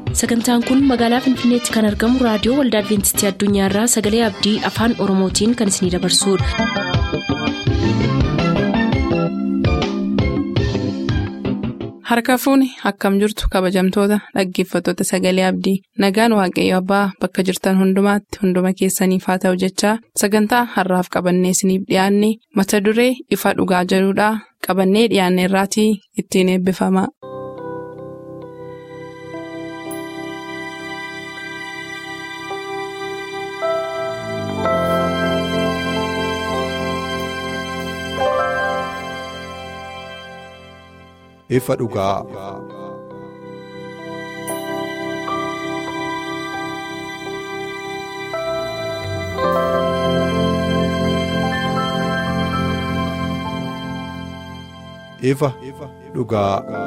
sagantaan kun magaalaa finfinneetti kan argamu raadiyoo waldaa adventistii addunyaarraa sagalee abdii afaan oromootiin kan isinidabarsudha. harka fuuni akkam jirtu kabajamtoota dhaggeeffattoota sagalee abdii nagaan waaqayyo abbaa bakka jirtan hundumaatti hunduma keessaniif haa ta'u jechaa sagantaa harraaf qabannee isiniif dhiyaanne mata duree ifa dhugaa jedhudhaa qabannee dhiyaanne irraatii ittiin eebbifama. ifa dhugaa. ifa dhugaa.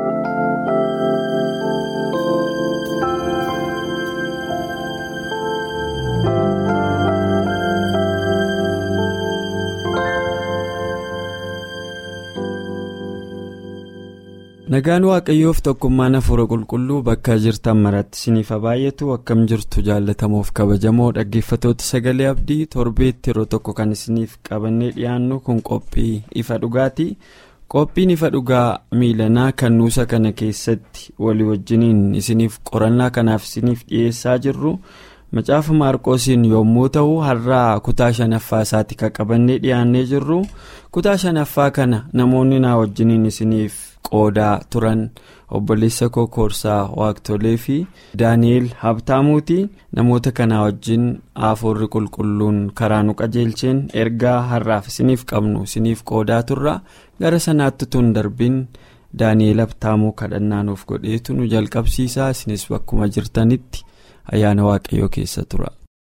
nagaan waaqayyoof tokkummaan hafuura qulqulluu bakka jirtan maratti isiniif baay'atu akkam jirtu jaallatamuuf kabajamoo dhaggeeffatoota sagalee abdii torbeetti yeroo tokko kan isiniif qabannee dhiyaannu kun qophii ifa dhugaati qophiin ifa dhugaa miilanaa kan nuusa kana keessatti walii wajjiniin isiniif qorannaa kanaaf isiniif dhiyeessaa jirru macaafa maarqoosiin yommuu ta'u har'aa kutaa shanaffaa isaatti kan qabannee dhiyaannee jirru kutaa shanaffaa kana namoonni naa wajjiniin isiniif. qoodaa turan obboleessa kokorsaa waaqtolee fi daani'eel habtaamuuti namoota kanaa wajjin hafuurri qulqulluun karaa nu qajeelcheen ergaa har'aaf isiniif qabnu isiniif qoodaa turra gara sanaatti tun darbiin daani'eel habtaamuu kadhannaa nuuf godheetu nu jalqabsiisaa isinis bakkuma jirtanitti ayyaana waaqayyoo keessa tura.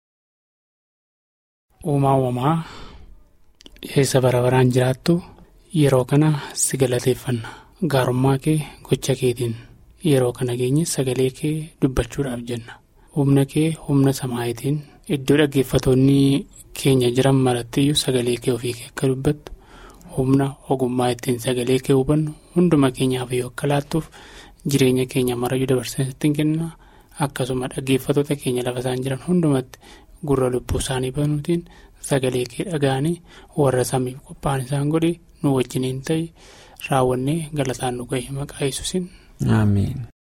uumaa uumamaa eessa bara baraan jiraattu yeroo kana si galateeffanna. gaarummaa kee gocha keetiin yeroo kana geenye sagalee kee dubbachuudhaaf jenna humna kee humna samaayitiin iddoo dhaggeeffatoonni keenya jiran marattiyyuu sagalee kee ofii kee akka dubbattu humna ogummaa ittiin sagalee kee hubannu hunduma keenyaaf yoo akka laattuuf jireenya keenya marayyuu dabarsanii kenna akkasuma dhaggeeffatoota keenya lafa isaan jiran hundumatti gurra lubbuu isaanii banuutiin sagalee kee dhaga'anii warra samiif qophaa'an isaan godhe nu wajjiniin ta'e. raawwannee galataan nu ga'e maqaa yesuusin. Ameen.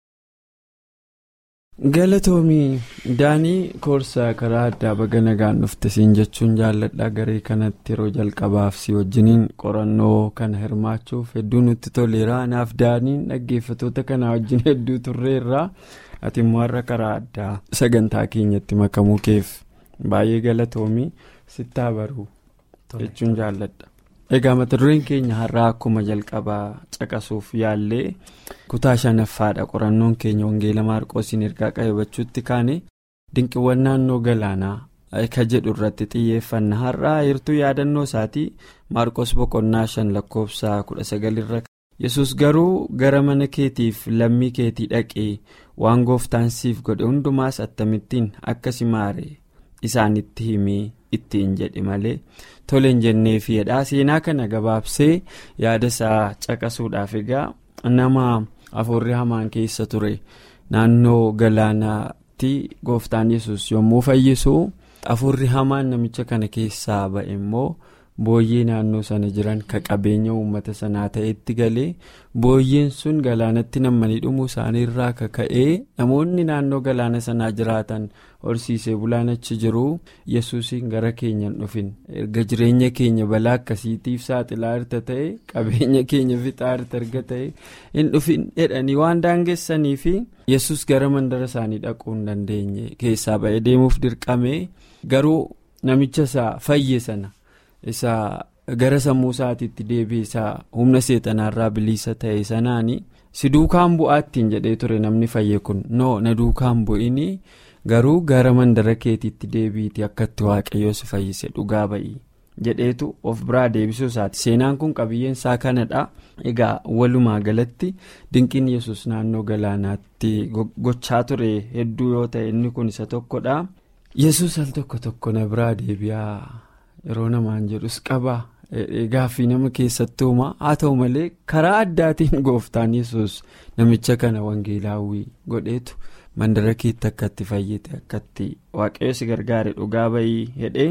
galatoomii daanii koorsaa karaa addaa baga nagaan dhufte siin jechuun jaalladhaa garee kanatti yeroo jalqabaaf si wajjiniin qorannoo kana hirmaachuuf hedduu nutti toleera naaf daaniin dhaggeeffatoota kanaa wajjin hedduu turreerraa ati immoo har'a karaa addaa sagantaa keenyatti makamuu keef baay'ee galatoomii sittaa baruu jechuun jaalladha. egaa mata dureen keenya har'aa akkuma jalqabaa caqasuuf yaallee kutaa shanaffaadha qorannoon keenya wangeela maarqoosiin ergaa qayyabachuutti kaane dinqiiwwan naannoo galaanaa ka jedhu irratti xiyyeeffanna har'aa heertuu yaadannoo isaatii maarqoos boqonnaa shan lakkoofsa kudha sagalirra yesus garuu gara mana keetiif lammii keetii dhaqee waan gooftaan siif godhe hundumaas attamittiin akka si maare isaanitti himee ittiin jedhe malee. toleen jennee fiidhaa seenaa kana gabaabsee yaada isaa caqasuudhaaf egaa nama afuurri hamaan keessa ture naannoo galaanaatti gooftaan yesus yommuu fayyisu afuurri hamaan namicha kana keessaa ba'e immoo booyyee naannoo sana jiran ka qabeenya uummata sanaa ta'etti galee booyyeen sun galaanatti nammanii dhumuu isaaniirraa kaka'ee namoonni naannoo galaana sanaa jiraatan horsiisee bulaan achi jiru yesuusiin gara keenyan dhufin erga jireenya keenya balaa akkasiitiif saaxilaa irta ta'e qabeenya keenya fixaa irta erga ta'e hin dhufin jedhanii waan daangessanii fi yesus gara mandara isaanii dhaquu hin dandeenye keessaa ba'ee deemuuf dirqame garuu namicha isaa fayye sana. isa gara sammuu isaatiitti deebi'e isaa humna seexanaarraa bilisa ta'e sanaani si duukaan bu'aattiin jedhee ture namni fayye kun noo na duukaan bu'ini garuu gara mandara keetiitti deebi'iiti akkatti waaqayyoo si fayyise dhugaa ba'ii jedheetu of biraa deebisuu isaati seenaan kun qabiyyeen isaa kanadha egaa walumaa galatti dinqiin yesus naannoo galaanaatti gochaa ture hedduu yoo ta'e inni kun isa tokkodha yesus al tokko tokko na biraa deebi'aa. yeroo namaan jedhus qaba gaaffii nama keessatti uumaa haa ta'u malee karaa addaatiin gooftaan yesus namicha kana wangeelaawwii godheetu mandara keetti akka itti fayyite akka itti waaqayyo si gargaare dhugaa bayii hedhee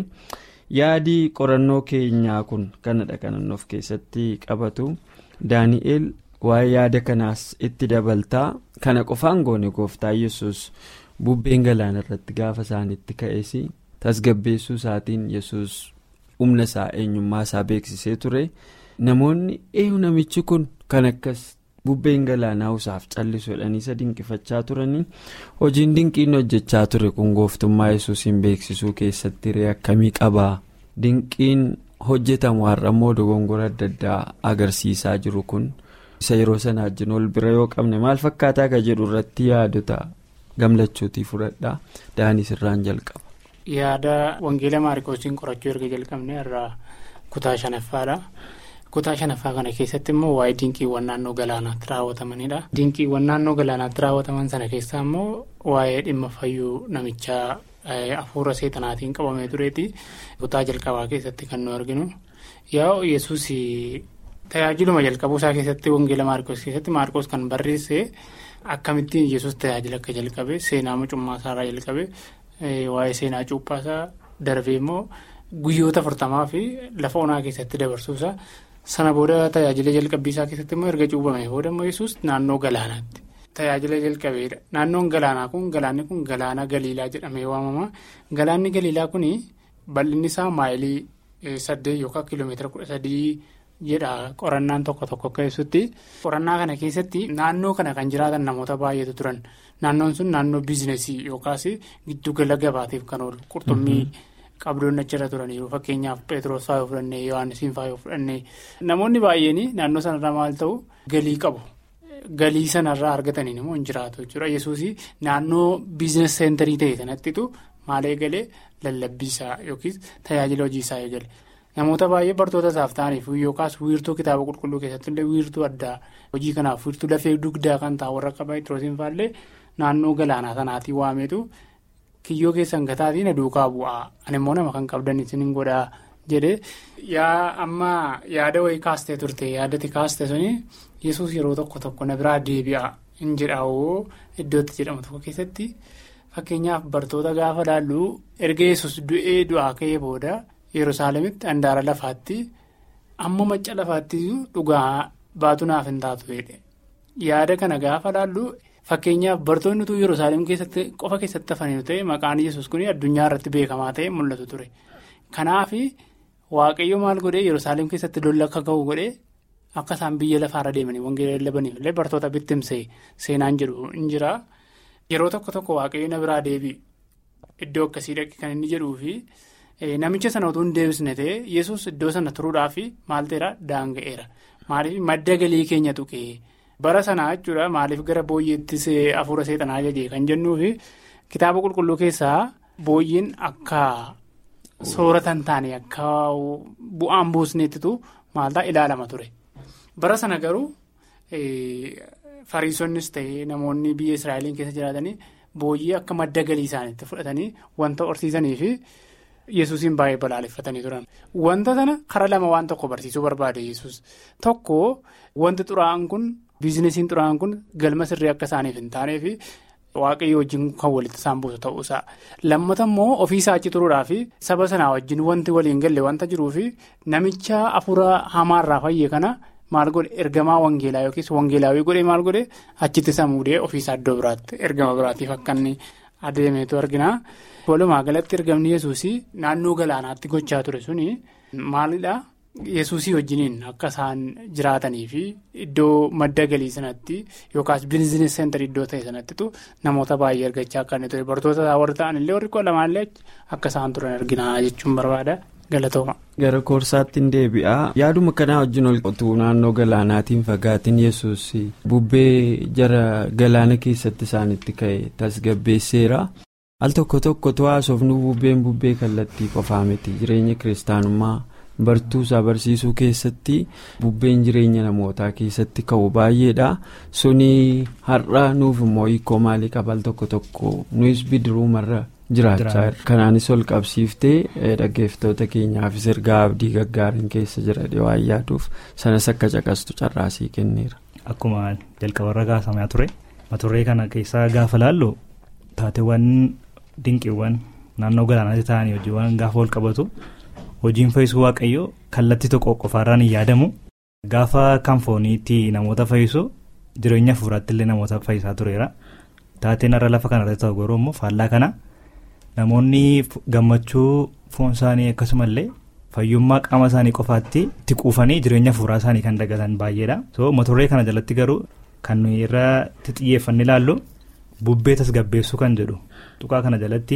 yaadii qorannoo keenyaa kun kanadha kanan of keessatti qabatu daani'eel waa'ee yaada kanaas itti dabaltaa kana qofaan goone gooftaa yesus bubbeen galaana irratti gaafa isaanitti ka'es tasgabbeessuu isaatiin yesus humna isaa eenyummaa isaa beeksisee ture namoonni eeyu namichi kun kan akkas bubbeen galaanaa isaaf callisuudhaan isa dinqifachaa turanii hojiin dinqiin hojjechaa ture kun gooftummaa yesuusiin beeksisuu keessatti hiree akkamii qabaa dinqiin hojjetamu har'ammoo dogongora adda addaa agarsiisaa jiru kun isa yeroo sana wajjin ol bira yoo qabne maal fakkaataa ka jedhu irratti yaadota gamlachuutii fudhadhaa daanis irraan jalqaba. yaada wangeela maarikoosiin qorachuu erga jalqabne irraa kutaa shanaffaadha. kutaa shanaffaa kana keessatti immoo waa'ee dinqiiwwan naannoo galaanaatti raawwatamanidha. dinqiiwwan naannoo galaanaatti raawwataman sana keessaa immoo waa'ee dhimma fayyuu namichaa hafuura seexanaatiin qabamee tureeti. kutaa jalqabaa keessatti kan nu arginu. yaa yesuus tajaajiluma jalqabuu isaa keessatti wangeela maarikoos keessatti maarikoos kan barreesse akkamittiin yesuus tajaajila akka jalqabe seenaa mucummaa isaarraa jalqabe waa'ee seenaa cuuphaasaa darbee immoo guyyoota afurtamaa fi lafa onaa keessatti dabarsuusaa. sana booda tajaajila jalqabbii isaa keessatti immoo erga cuubamee booda immoo yesuus naannoo galaanaatti tajaajila jalqabeedha naannoon galaanaa kun galaanni kun galaana galiilaa jedhamee waamama galaanni galiilaa kun bal'inni isaa maayilii saddeet yookaan kiiloomeetira kudha sadii jedha qorannaan tokko tokko keessatti qorannaa kana keessatti naannoo kana kan jiraatan namoota baay'eetu turan naannoon sun naannoo biizinesii yookaas giddugala gabaatiif kan oolu qurxummii. qabdoonni achirra turaniiru fakkeenyaaf pheexroos fa'aa yoo fudhannee yohaannisiin fa'aa yoo fudhannee namoonni baay'een naannoo sanarraa maal ta'u galii qabu galii sanarraa argataniin immoo hin jiraatu jechuudha yesuus naannoo biizines seenterii ta'e sanattitu maal eegalee lallabbiisaa yookiis tajaajila hojiisaa eegale namoota baay'ee bartoota isaaf ta'aniif yookaas wiirtuu kitaaba qulqulluu keessatti illee wiirtuu addaa hojii kanaaf wiirtuu lafee dugdaa kan ta'an warra akka pheexroosiin fa'aallee naannoo galaanaa sanaatii waametu. kiyyoo keessan gataatiin duukaa bu'aa ani immoo nama kan qabdan isin godhaa jedhee yaa amma yaada wayii kaastee turte yaadati kaaste suni yesuus yeroo tokko tokko na biraa deebi'a hin jedhaawoo iddootti jedhamu tokko keessatti fakkeenyaaf bartoota gaafa laallu erga yesus du'ee du'aa ka'ee booda yerusaalemitti handaara lafaatti amma macca lafaatti dhugaa baatu naaf hin taatu yaada kana gaafa laallu. Fakkeenyaaf bartoonni utuu Yerusaalem keessatti qofa keessatti hafaniiru ta'e maqaan yesus kun addunyaa irratti beekamaa ta'e mul'atu ture. Kanaaf waaqayyo maal godhee Yerusaalem keessatti lolli akka ga'u godhee akka isaan biyya lafaarra deemanii wangeela lallabaniif illee bartoota bittimsee seenaan jedhu hin jira. Yeroo tokko tokko waaqayyo na biraa deebi'i iddoo akkasii dhaqe kan inni jedhuu fi namicha sana utuu hin deebisne ta'e yesus iddoo sana turuudhaaf maal ta'eera daanga'eera. Maaliif madda galii keenya tuqee. bara sanaa jechuudha maaliif gara booyyeettis hafuura seexanaa ajajee kan jennuufi kitaaba qulqulluu keessaa booyyiin akka soorata hin taane akka bu'aan buusneettitu maaltaa ilaalama ture bara sana garuu fariisonnis ta'ee namoonni biyya israa'eliin keessa jiraatanii booyyee akka madda galii isaaniitti fudhatanii wanta horsiisanii fi yesuusiin baay'ee balaaleffatanii turan wanta sana karaa lama waan tokko barsiisuu barbaade yesus tokko wanti xuraa'aan kun. biizinesiin xuraa'aan kun galma sirrii akka isaaniif hin taaneef waaqayyo wajjin kan walitti isaan buusu ta'uusaa lammata immoo ofiisaa achi turuudhaa fi saba sanaa wajjin wanti waliin galle wanta jiruuf namicha hafuura hamaarraa fayyee kana maal godhe ergamaa wangeelaa yookiis wangeelaawii godhee maal godhe achitti isa muudee ofiisaa iddoo biraatti ergama biraatiif akka inni adeemeetu argina. walumaa galatti ergamni yesuus naannoo galaanaatti gochaa ture suni maalidhaa. yesuusii wajjiniin akka isaan jiraatanii fi iddoo madda galii sanatti yookaas biizinesi seenterii iddoo ta'e sanattitu namoota baay'ee argachaa akka inni ture bartoota warri ta'an illee warri koo lamaallee akka isaan turan arginaa jechuun barbaada galatooma. gara koorsaatti hin deebi'a yaaduma kanaa wajjin ol qotuu naannoo galaanaatiin fagaatiin yesuus bubbee jara galaana keessatti isaanitti ka'e tasgabbeesseera. al tokko tokkotu haasofnu bubbeen bubbee kallattii qofaa miti jireenya kiristaanummaa. bartuusaa barsiisuu keessatti bubbeen jireenya namootaa keessatti ka'u baay'eedha suni har'a nuuf immoo hiikoo maalii qaba al tokko tokko nuyis bidiruumarra jiraachaa kanaanis ol qabsiiftee dhaggeeffattoota keenyaafis ergaa abdii gaggaariin keessa jira waan yaaduuf sanas akka caqastu carraasii kenneera. Akkuma jalqabarra kaasamaa ture maturree kana keessaa gaafa laallu taateewwan dinqiiwwan naannoo galaanaatti ta'anii hojiiwwan gaafa wal qabatu hojiin fayyisuu waaqayyoo kallattii tokko qofaarraan hin yaadamu gaafa kan fooniitti namoota fayyisu jireenya hafuuraatti illee namoota fayyisaa tureera taateen irra lafa kanarratti ta'u garuu immoo faallaa kana namoonni gammachuu foon isaanii akkasumallee fayyummaa qaama isaanii qofaatti itti quufanii jireenya hafuuraa isaanii kan dagatan baay'eedha so motorree kana jalatti garuu kan irratti xiyyeeffanne ilaallu bubbee tasgabbeessuu kan jedhu tuqaa kana jalatti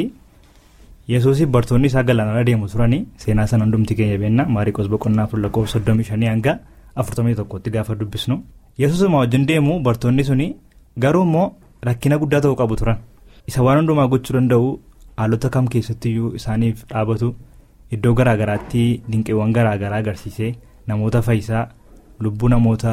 yesuusii bartoonni isaa galaanarra deemu turanii seenaa sana hundumti keenya beenna maariikoos boqonnaa afur lakkoofsa soddomii shanii hanga afurtamii tokkotti gaafa dubbisnu yesuusuma wajjin deemu bartoonni suni garuu immoo rakkina guddaa ta'uu qabu turan isa waan hundumaa gochuu danda'u haalota kam keessattiyyuu isaaniif dhaabatu iddoo garaagaraatti dinqiiwwan garaagaraa agarsiisee namoota fayyisaa lubbuu namoota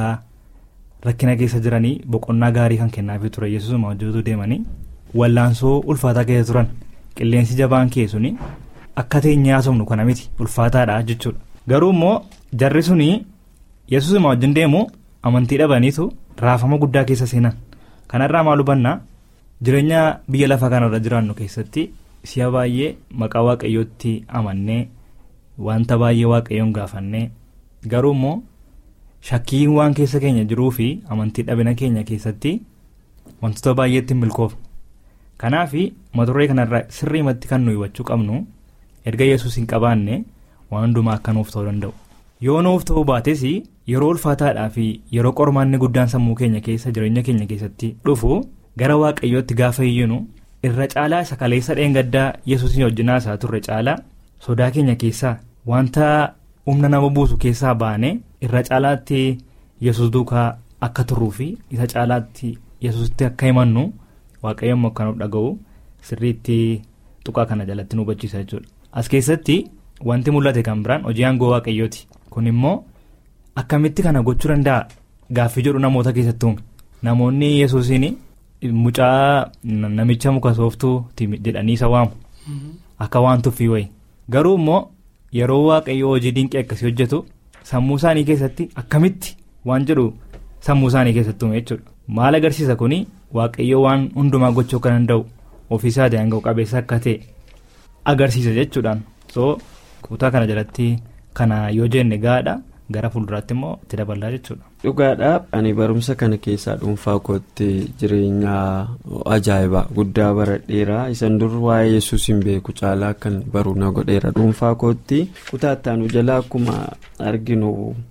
rakkina keessa jiranii boqonnaa gaarii kan kennaafii ture yesuusuma hojjetu deemanii wallaansoo ulfaataa keessa turan qilleensi jabaan keessuni akka teenyee haasofnu kana miti ulfaataadha jechuudha garuu immoo jarri suni yesuusuma wajjin deemu amantii dhabaniitu raafama guddaa keessa seenan kanarraa maal hubannaa jireenya biyya lafaa kanarra jiraannu keessatti si'a baay'ee maqaa waaqayyootti amannee wanta baay'ee waaqayyoon gaafannee garuu immoo shakkiin waan keessa keenya jiruu fi amantii dhabina keenya keessatti wantoota baay'eetti milkoofnu kanaaf motorree kanarraa sirriimatti kan nuyi hubachuu qabnu erga yesuus hin qabaanne waan hundumaa akka nuuf ta'uu danda'u yoo nuuf ta'uu baates yeroo ulfaataadhaa fi yeroo qormaanni guddaan sammuu keenya keessa jireenya keenya keessatti dhufu gara waaqayyootti gaafa iyyinu irra caalaa isa kaleessa dheengaddaa yesuusin wajjinaa isaa turre caalaa sodaa keenya keessaa wanta humna nama buusu keessaa baane irra caalaatti yesus duukaa akka turruu fi isa caalaatti yesusitti akka himannu waaqayyoon akka nuuf dhaga'u sirriitti tuqaa kana jalatti nu hubachiisa jechuudha as keessatti wanti mul'ate kan biraan hojii aangoo waaqayyooti kun immoo akkamitti kana gochuu danda'a gaaffii jedhu namoota keessatti uume namoonni yesuusiin mucaa namicha muka sooftuuti jedhanii isa waamu akka waan tuffii wayi garuu immoo yeroo waaqayyoo hojii dinqii akkasii hojjetu sammuu isaanii keessatti akkamitti waan jedhu sammuu isaanii keessatti uume jechuudha maal agarsiisa kuni waaqayyoo waan hundumaa gochuu kan danda'u ofiisaa daanga'u qabeessa akka ta'e agarsiisa jechuudhaan so kutaa kana jalatti kana yoo jenne gaadha gara fuulduraatti immoo itti daballaa jechuudha. dhugaadha ani barumsa kana keessaa dhuunfaa kootti jireenya ajaa'ibaa guddaa baradheera isan dur waa'ee yesuus hin beeku caalaa kan baruu na godheera dhuunfaa kootti kutaa ittaanu jalaa akkuma arginu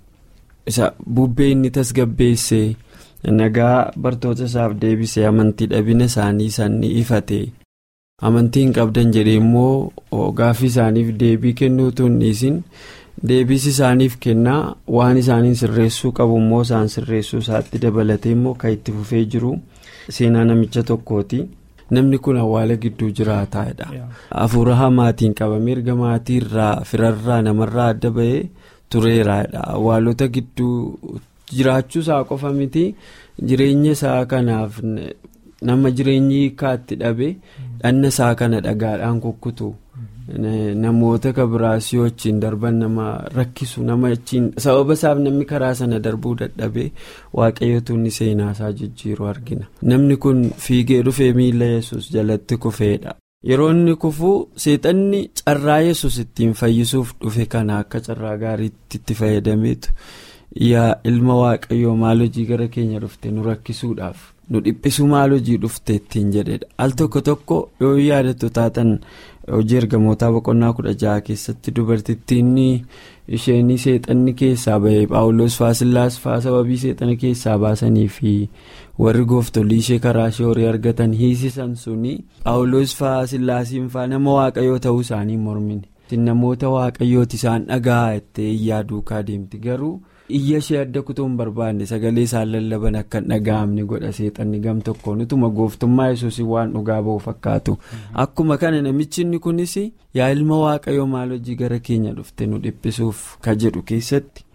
isa bubbee inni tasgabbeesse nagaa bartoota isaaf deebisee amantii dhabina isaanii san ifate amantii hin qabdan jedhee immoo gaaffii isaaniif deebii kennuutu hin dhiisin. deebisi isaaniif kennaa waan isaaniin sirreessuu qabu immoo isaan sirreessuu isaatti dabalatee immoo kan itti fufee jiru seenaa namicha tokkooti namni kun awwaala gidduu jiraataadha hafuura hamaatiin qabamee erga maatii irraa firarraa namarraa adda bahee tureeraadha awwaalota gidduu jiraachuu isaa qofa miti jireenya isaa kanaaf nama jireenyi hiikaatti dhabe dhanna isaa kana dhagaadhaan kukkutu. namoota kabiraasii wajjiin darban nama rakkisu nama achiin sababa isaaf namni karaa sana darbuu dadhabee waaqayyootu inni seenaasaa jijjiiru argina namni kun fiigee dhufee miila yesus jalatti kufeedha yeroo inni kufuu seexanni carraa yesus ittiin fayyisuuf dhufe kana akka carraa gaariitti itti fayyadameetu yaa ilma waaqayyoo maal hojii gara keenya dhufte nu rakkisuudhaaf nu dhiphisuu maal hojii dhufte ittiin jedhedha al tokko tokko yoo yaadattu taatan. hojii ergamootaa boqonnaa kudha jaha keessatti dubartittiin isheen seexanni keessaa bahee paawuloos faasillaas faa sababii seexana keessaa baasanii fi warri gooftolii ishee karaa ishee horii argatan hiisisan suni paawuloos faasillaasiin faa nama waaqayyoo ta'uu isaanii mormine namoota waaqayyooti isaan dhagaa itti iyyaa duukaa deemti garuu. iyya ishee adda kutuu hin barbaanne sagalee isaan lallaban akka hin dhaga'amne godha seexanni gam tokkoon utuma gooftummaa yesuusii waan dhugaa ba'u fakkaatu akkuma kana namichi inni kunis yaa ilma waaqayyoo maal hojii gara keenya dhufte nu dhiphisuuf ka jedhu keessatti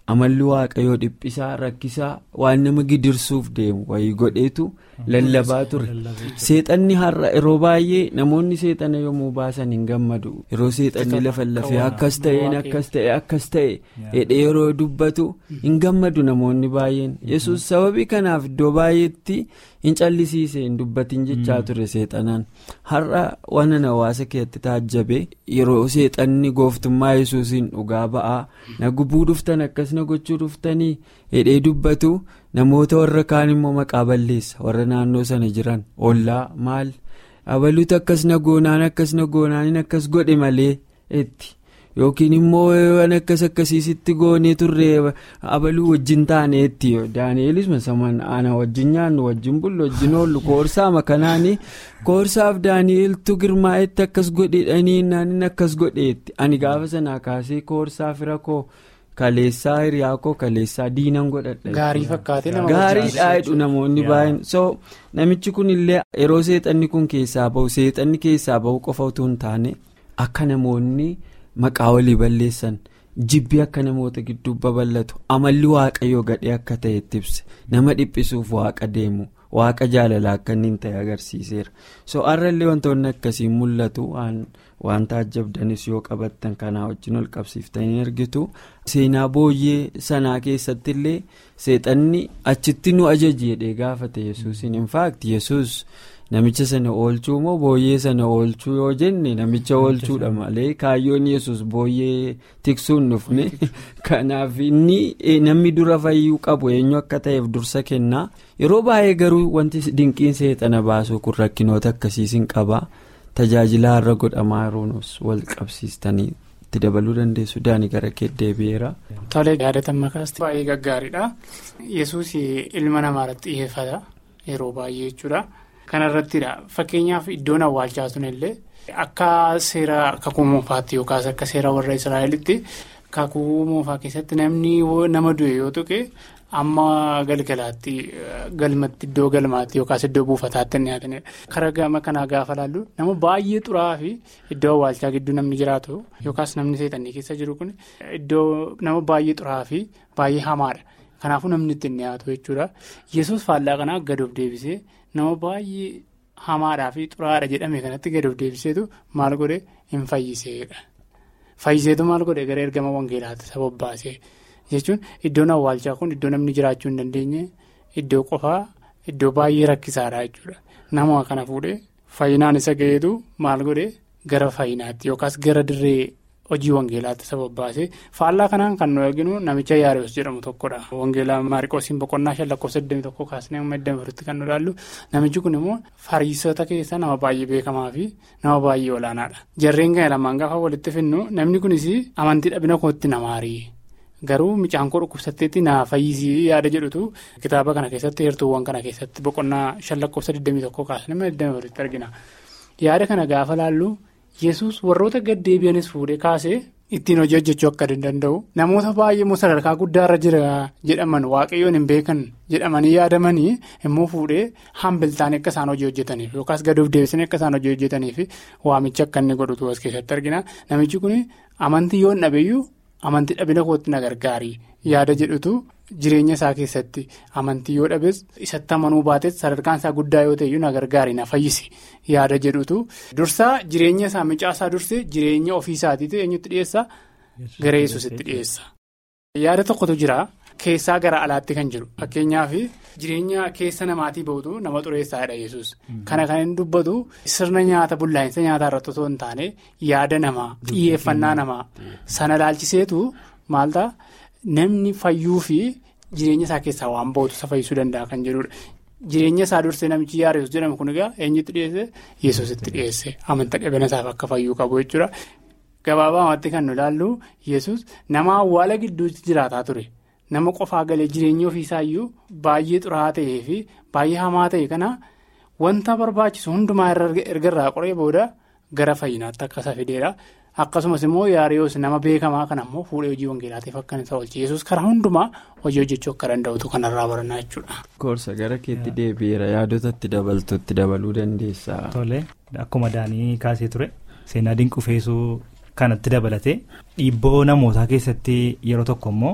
amalli waaqayyoo dhiphisaa rakkisaa waan nama gidirsuuf deemu wayii godheetu lallabaa ture seexanni har'a yeroo baay'ee namoonni seexana yommuu baasan hin gammadu yeroo seexanni lafa lafee akkas ta'een akkas ta'e akkas ta'e hidhee yeroo dubbatu hin gammadu namoonni baay'een yesus sababii kanaaf iddoo baay'eetti hin callisiise hin dubbatin jechaa ture seexanaan har'a waan hawaasa keessatti taajjabe yeroo seexanni gooftummaa yesuusiin dhugaa ba'aa na gubuu dhuftan akkas na gochuu dhuftanii hidhee dubbatu namoota warra kaan immoo maqaa balleessa warra naannoo sana jiran ollaa maal abaluutu akkas na goonaan akkas na goonaan akkas godhe malee itti. yookiin immoo waan akkas akkasiisitti goonee turre abaluu wajjin taaneetti daani'elis masaman ana wajjin nyaannu wajjin bullu wajjin oollu koorsaama kanaani koorsaaf daani'eltu girmaa'etti akkas godhedhanii naannin akkas godheetti ani gaafa sanaa kaasee koorsaa fira koo kaleessaa hiriyaa koo kaleessaa diinan godhadha. Gaarii fakkaatee nama gaariidhaa jedhu namoonni baay'een so namichi kun illee yeroo seexanni kun keessaa bahu seexanni keessaa bahu qofa utuu hin taane akka namoonni. maqaa walii balleessan jibbi akka namoota gidduu babal'atu amalli waaqayyoo gadhee akka ta'e itti ibse nama dhiphisuuf waaqa deemu waaqa jaalalaa akka inni hin ta'e agarsiiseera so har'allee wantoonni akkasii mul'atu waan taajjabdanis yoo qabattan kanaa wajjin ol qabsiiftanii argitu seenaa booyyee sanaa keessatti illee seexanni achitti nu ajaji jedhee gaafate yesuusin infaakti yesus. namicha sana oolchuu moo booyyee sana oolchuu yoo jenne namicha oolchuudha malee kaayyoon yesus booyyee tiksuun dhufne kanaaf inni namni dura fayyuu qabu eenyu akka ta'eef dursa kennaa yeroo baay'ee garuu wanti dinqiin seexana baasuu kun rakkinoota akkasiis hin qabaa tajaajila har'a godhamaa yeroonus wal qabsiistanii itti dabaluu dandeessu daanii gara kee deebi'eera. Tolee yaadatan makaasti baay'ee gaggaariidha yesus ilma namaa irratti xiyyeeffata yeroo baay'ee jechuudha. kanarrattidha fakkeenyaaf iddoon awwaalchaa sun illee akka seera kakuu moofaatti yookaas akka seera warra israa'elitti kakuu moofaa keessatti namni nama du'e yoo tuqe amma galgalaatti galmatti iddoo galmaatti yookaas iddoo buufataatti dhiyaatanidha. karaa gama kanaa gaafa laallu nama baay'ee xuraa'aa fi iddoo awwaalchaa gidduu namni jiraatu yookaas namni seexannii keessa jiru kun iddoo nama baay'ee xuraa'aa fi baay'ee hamaadha. kanaafuu namni ittiin dhiyaatu jechuudha yesus faallaa kanaa gad of deebisee nama baay'ee hamaadhaa fi xuraadha jedhame kanatti gad of deebiseetu maal godhe hin fayyiseedha fayyiseetu maal godhe gara ergama wangeelaatti sabab baasee jechuun iddoon awwaalchaa kun iddoo namni jiraachuu hin dandeenye iddoo qofaa iddoo baay'ee rakkisaadha jechuudha nama kana fuudhee fayyinaan isa ga'eetu maal godhe gara fayyinaatti yookaas gara dirree. hojii wangeelaatti sabab baasee faallaa kanaan kan nu arginu namicha yaarees jedhamu tokkodha wangeelaa maariqoosiin boqonnaa shan lakkoofsa 21 kaasnee amma 24tti kan nu ilaallu namichi kun immoo fariisota keessa nama baay'ee beekamaa fi nama baay'ee olaanaadha jarreen kana lamaan gaafa walitti finnu namni kunis amantii dhabina kootti namaarii garuu micaan koo dhukkubsatteetti naa fayyisii yaada jedhutu kitaaba kana keessatti heertuuwwan kana keessatti boqonnaa shan lakkoofsa 21 kaasnee amma 24tti argina yaada kana gaafa laallu. yesus warroota gad deebi'anis fuudhee kaasee ittiin hojii hojjechuu akka danda'u namoota baay'ee immoo sadarkaa guddaarra jira jedhaman waaqayyoon hin beekan jedhamanii yaadamanii immoo fuudhee hambiltaan akka isaan hojii hojjetaniif yookaas gad of deebisanii akka isaan hojii hojjetaniif waamicha akka inni godhutu as keessatti argina namichi kun amantii yoo hin dhabeeyyuu amantii dhabina kootti na gargaari yaada jedhutu jireenya isaa keessatti amantii yoo dhabes isatti amanuu baates sadarkaan isaa guddaa yoo ta'eyyuu na gargaari na fayyisi yaada jedhutu dursaa jireenya isaa micaasaa dursee jireenya ofii isaatiitu eenyutti dhiyeessa gara yesusitti dhiyeessa. yaada tokkotu jira keessaa gara alaatti kan jiru fakkeenyaaf jireenya keessa namaatii bahutu nama xureessaadha yesus kana kan inni dubbatu sirna nyaata bullaa'insa nyaataa irratti osoo hin taane yaada namaa xiyyeeffannaa namaa sana laalchiseetu maalta. namni fayyuu fi jireenya isaa keessaa waan bahutu isa fayyisuu danda'a kan jedhudha. Jireenya isaa dursee namichi yaareessu jedhamu kun egaa eenyutti dhiyeesse yesusitti dhiyeesse amantaa dhabina isaaf akka fayyuu qabu jechuudha. Gabaabumatti kan nu ilaallu yesus nama awwaala gidduutti jiraataa ture nama qofaa galee jireenya ofiisaayyuu baay'ee xuraa'aa ta'ee fi baay'ee hamaa ta'e kana wanta barbaachisu hundumaa erga irraa qoree booda gara fayyinaatti akka isa fideedha. akkasumas immoo yaariyoos nama beekamaa kan ammoo fuudhee hojii wangeelaatiif akka isa oolche yesus karaa hundumaa hojii hojjechuu akka danda'utu kanarraa barannaa jechuudha. Koorsa gara keetti deebi'eera yaadota itti dabaltutti dabaluu dandeessa. Tole akkuma daanii kaasee ture seenaa dinqufeessuu kanatti dabalate dhiibboo namootaa keessatti yeroo tokko immoo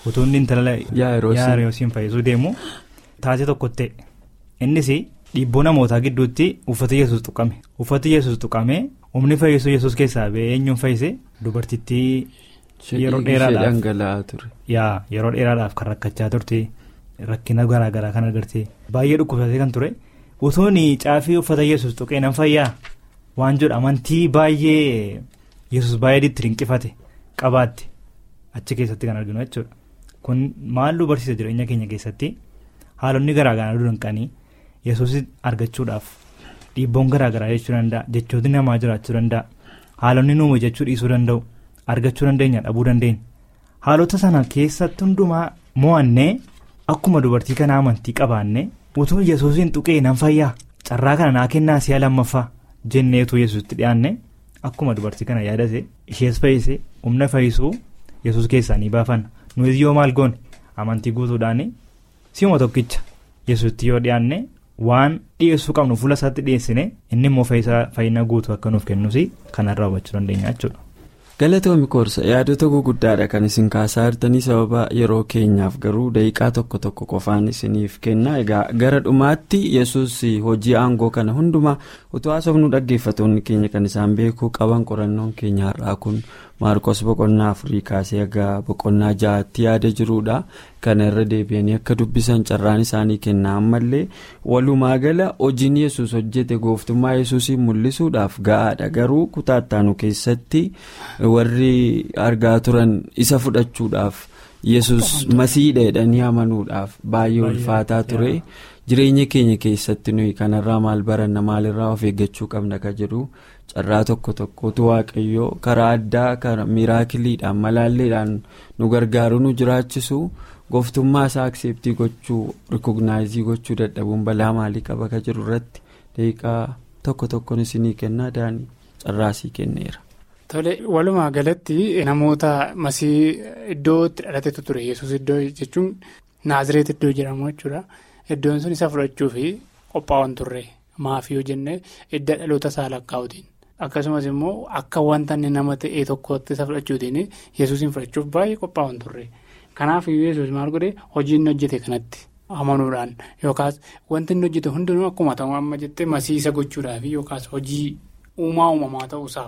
utuu inni intala Yaa'iroos. yaa'iroosiin fayyisuu deemu taatee tokko ta'e innis dhiibboo namootaa gidduutti uffata yesus tuqame uffati yesus tuqame humni fayyisuu yesus keessaa ba'ee eenyuun fayyise dubartittii yeroo Ishee dheeraadhaaf dhangala'aa ture. yaa yeroo dheeraadhaaf kan rakkachaa turte rakkina garaagaraa kan agarte baay'ee dhukkubsatee kan ture utuun caafii uffata yesus tuqee nan fayyaa waan jedhu amantii baay'ee yesus baay'ee itti dinqifate qabaatte achi keessatti kan arginu jechuudha kun maal nu barsiisa jireenya keenya keessatti haalonni garaagaraa nu danqanii yesus argachuudhaaf dhiibboon garaagaraa jechuu danda'a jechooti namaa jiraachuu danda'a haalonni nuuma jechuu dhiisuu danda'u argachuu dandeenya dhabuu dandeenya. haalota sana keessatti hundumaa mo'annee akkuma dubartii kana amantii qabaanne utuu yesuusiin tuqee nan fayyaa carraa kana naa kennaa si'a lammaffaa jenneetu yesuusitti dhiyaanne akkuma dubartii kana yaadate ishees fayyise humna fayyisuu yesuus keessaa ni baafanna nuyi yoo maal goone amantii guutuudhaan si'uma tokkicha yesuusitti yoo dhiyaanne waan dhiyeessuu qabnu fuula isaatti dhiyeessine inni immoo fayyina guutuu akka nuuf kennus kanarraa hubachuu dandeenya jechuudha. galatoomi koorsa yaadota guguddaadha kan isin kaasaa jirtanii sababa yeroo keenyaaf garuu daqiiqaa tokko tokko qofaan isiniif kenna egaa gara dhumaatti yesus hojii aangoo kana hundumaa utuu haasofnu dhaggeeffatoonni keenya kan isaan beekuu qaban qorannoon keenya har'aa kun maarkos boqonnaa afurii kaasee egaa boqonnaa ja'aatti yaada jiruudha kana irra deebi'anii akka dubbisan carraan isaanii kenna ammallee walumaa gala hojiin yesus hojjete gooftummaa yesuusii mul'isuudhaaf ga'aadha garuu kutaattaanu keessatti warri argaa turan isa fudhachuudhaaf yesus masiidha jedhanii amanuudhaaf baay'ee ulfaataa ture jireenya keenya keessatti nuyi kanarraa maal baranna maalirraa of eeggachuu qabna ka jedhu carraa tokko tokkotu waaqayyoo karaa addaa karaa miraakiliidhaan malaalleedhaan nu gargaaru nu jiraachisu gooftummaa isaa akseeptii gochuu rikognaayizii gochuu dadhabuun balaa maalii qaba ka jiru irratti daqiiqaa tokko tokkoon isinii kennaa daanii carraasii kenneera. Tole walumaa galatti namoota masii iddoo itti dhalatetu ture yesus iddoo jechuun naazireet iddoo jedhamu jechuudha iddoon sun isa fudhachuu fi qophaa'an turre maafii yoo jenne edda dhaloota isaa lakkaa'utiin akkasumas immoo akka wanta inni nama ta'e tokkotti isa fudhachuutiin yesuusin fudhachuuf baay'ee qophaa'an turre kanaaf yesus maal godhe hojii inni hojjete kanatti amanuudhaan yookaas wanti inni hojjete hundinuu akkuma ta'u amma jettee masii isa gochuudhaaf yookaas hojii uumaa uumamaa ta'uusaaf.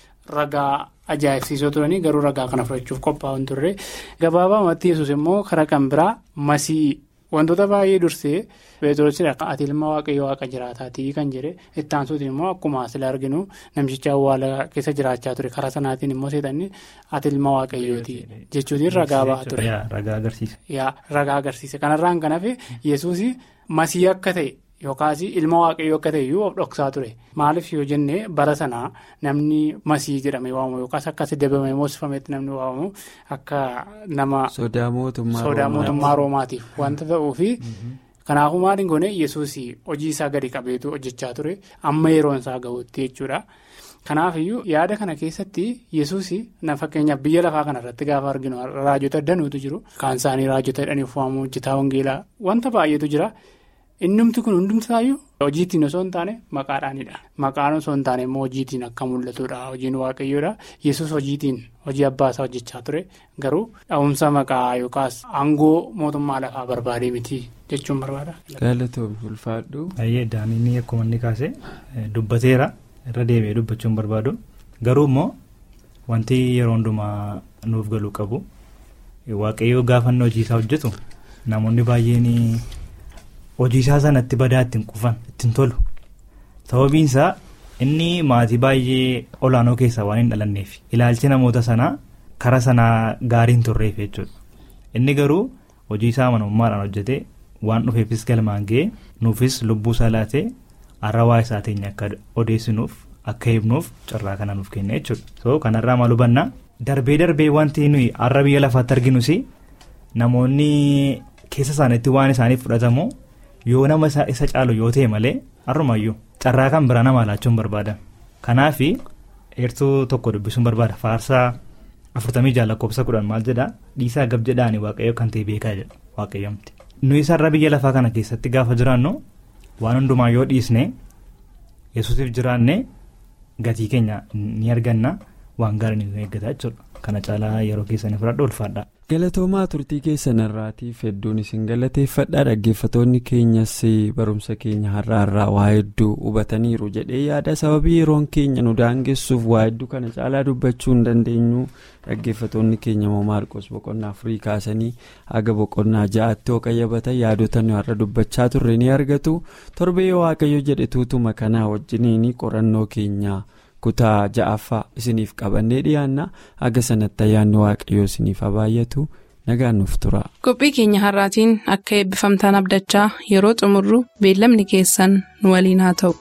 Ragaa ajaa'ibsiisoo turanii garuu ragaa kana fudhachuuf qophaa'an turre gabaabumatti yesus immoo karaa kan biraa masii wantoota baay'ee dursee beektoosidha ati ilma waaqayyo waaqa jiraataatii kan jedhe itti aansuutiin immoo akkuma asila arginu namticha awwaala keessa jiraachaa ture karaa sanaatiin immoo seexanni ati ilma waaqayyooti jechuutiin ragaa ba'aa ture. Ragaa agarsiise. Ragaa agarsiise kanarraan kan hafe yesus masii akka ta'e. Yookaas ilma waaqayyoo akka ta'e iyyuu of dhoksaa ture maaliif yoo jenne bara sanaa namni masii jedhamee waamamu yookaas akkasii dabamee moosifametti namni waamamu akka nama sodaa mootummaa roomaatiif wanta ta'uufi kanaafuu maaliin goone yesuus hojii isaa gadi qabeetu hojjechaa ture amma yeroon isaa gahuutti jechuudha. Kanaaf iyyuu yaada kana keessatti yesuus na fakkeenyaaf biyya lafaa kanarratti gaafa arginu raajota danuutu jiru kaan isaanii raajota jedhaniif waamamu hojjetaa wangeelaa wanta baay'eetu jira. Innumti kun hundumtaayyuu hojiitiin osoo hin taane maqaadhaanidha. Maqaan osoo hin taane immoo hojiitiin akka mul'atudha. Hojiin waaqayyoodha. Yesus hojiitiin hojii abbaa isaa hojjechaa ture. Garuu dha'umsa maqaa yookaas aangoo mootummaa lafaa barbaadee miti jechuun barbaada. Galatoomii ulfaadhu. Baay'ee daaniin akkuma inni kaase dubbateera irra deebi'ee dubbachuun barbaadu. Garuu immoo wanti yeroo hundumaa nuuf galuu qabu waaqayyoo gaafa inni hojii isaa hojjetu namoonni baay'een. hojii isaa sanatti badaa ittiin qufan ittiin tolu sababiin isaa inni maatii baay'ee olaanoo keessaa waan hin dhalanneef ilaalchi namoota sanaa kara sanaa gaarii hin turreef jechuudha inni garuu hojii isaa amanamummaadhaan hojjetee waan dhufeefis galmaan ga'ee nuufis lubbuu isaa laatee arrawaa isaa teenya akka odeessinuuf akka himnuuf carraa kana nuuf kenna jechuudha so kanarraa maal hubanna darbee darbee wanti nuyi har'a biyya lafaatti arginus namoonni keessa isaaniitti waan isaaniif fudhatamu. yoo nama isa caalu yoo ta'e malee har'umayyuu carraa kan biraa nama laachuun barbaada kanaaf eertuu tokko dubbisuun barbaada faarsaa afurtamii jaha lakkoofsa kudhan maal jedhaa dhiisaa gab jedhaani waaqayyo kan ta'e beekaa jedha waaqayyoomti nuyi sarara biyya lafaa kana keessatti gaafa jiraannu waan hundumaa yoo dhiisne yesuusiif jiraanne gatii keenya ni arganna waan gaarii nu eeggata jechuudha kana caalaa yeroo keessanii fudhadhu ulfaadha. galatoomaa turtii keessan irraatiif hedduun isin galateeffadha dhaggeeffatoonni keenyas barumsa keenya har'aa irraa waa hedduu hubataniiru jedhee yaada sababii yeroon keenya nu daangessuuf waa hedduu kana caalaa dubbachuu hin dandeenyu dhaggeeffatoonni keenya moo maarqos boqonnaa afurii kaasanii haga boqonnaa ja'aatti yoo qayyabatan yaadota nu har'a dubbachaa turre ni argatu torbee waaqayyo jedhe tuutuma kanaa wajjiniin qorannoo keenya. kutaa ja'affaa isiniif qabannee dhiyaanna haga sanatti ayyaanni waaqayyoo isiniif habaayyatu nagaan nuuf tura. qophii keenya har'aatiin akka eebbifamtaan abdachaa yeroo xumurru beellamni keessan nu waliin haa ta'u.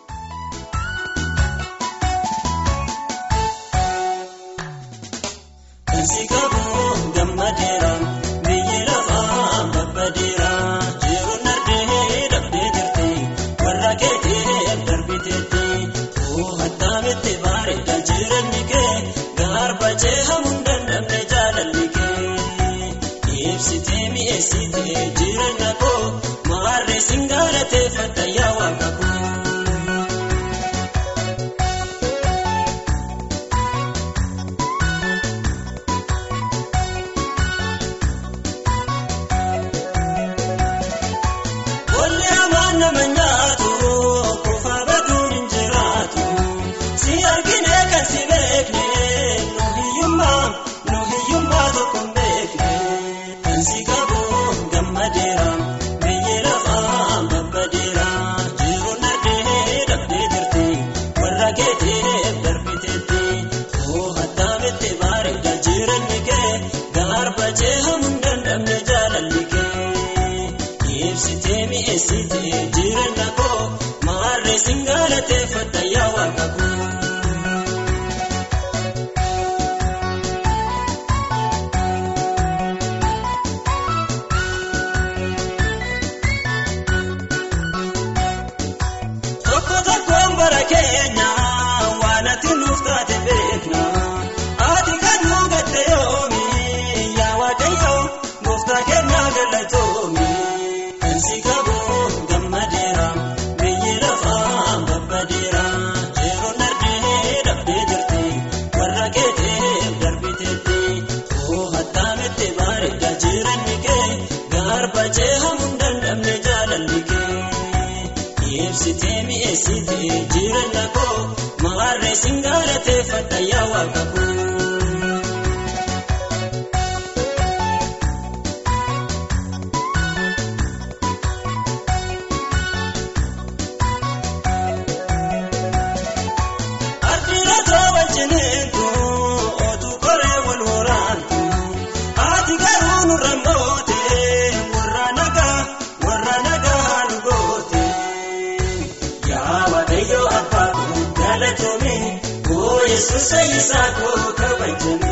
Yesuus isaa koo kabajame.